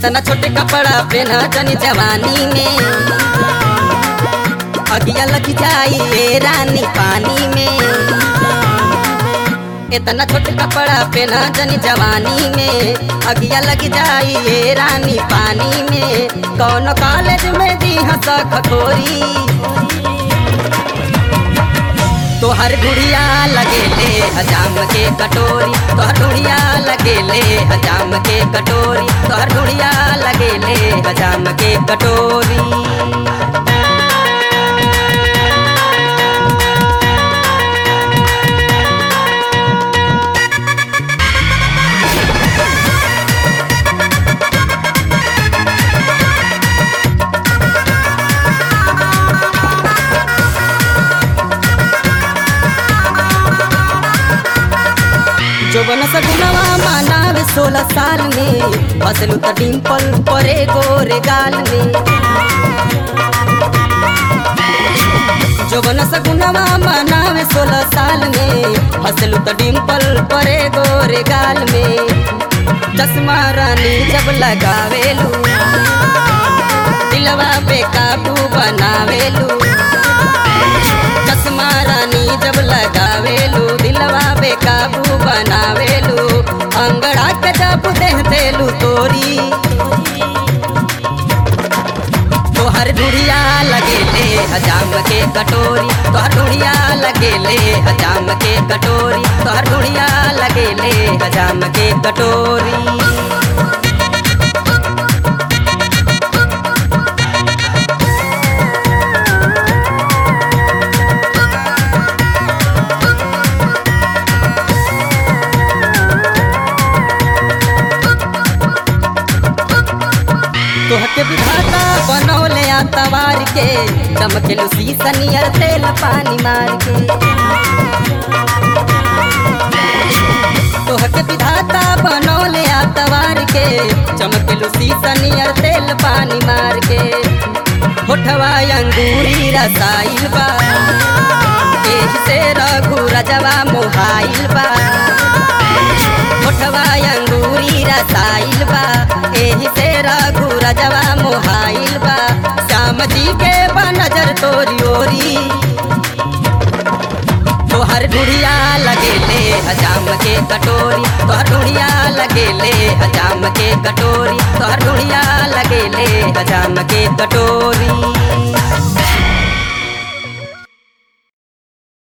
इतना छोटे कपड़ा पहना जनी जवानी में अगिया लग जाई ए रानी पानी में इतना छोटे कपड़ा पहना जनी जवानी में अगिया लग जाई ए रानी पानी में कौन कॉलेज में दी हंस खखोरी तोहर गुड़िया लगेले हजाम के कटोरी तोहर गुड़िया लगेले हजाम के कटोरी तोहर गुड़िया लगेले हजाम के कटोरी जोबन सगुनवा मानावे सोलह साल में फसलू त डिम्पल परे गोरे गाल में जोबन सगुनवा मानावे सोलह साल में फसलू त डिम्पल परे गोरे गाल में चश्मा रानी जब लगावेलू दिलवा पे काबू बनावेलू चश्मा रानी जब लगावेलू दिलवा पे काबू बनावेलू अंगड़ा के जब देह देलू तोरी तोहर गुड़िया लगेले हजाम के कटोरी तोहर गुड़िया लगेले हजाम के कटोरी तोहर गुड़िया लगेले हजाम के कटोरी तोहके विधाता बनौले आतवार के चमकेलू सीसनियर तेल पानी मार के तोहके विधाता बनौले आतवार के चमकेलू सीसनियर तेल पानी मार के होठवा अंगूरी रसाइल बा एही से रघु रजवा मोहाइल बा होठवा अंगूरी रसाइल बा एही से रघु रजवा मोहाइल बा श्याम जी के बा नजर तोरी ओरी तोहर गुड़िया लगेले हजाम के कटोरी तोहर गुड़िया लगेले हजाम के कटोरी तोहर गुड़िया लगेले हजाम के कटोरी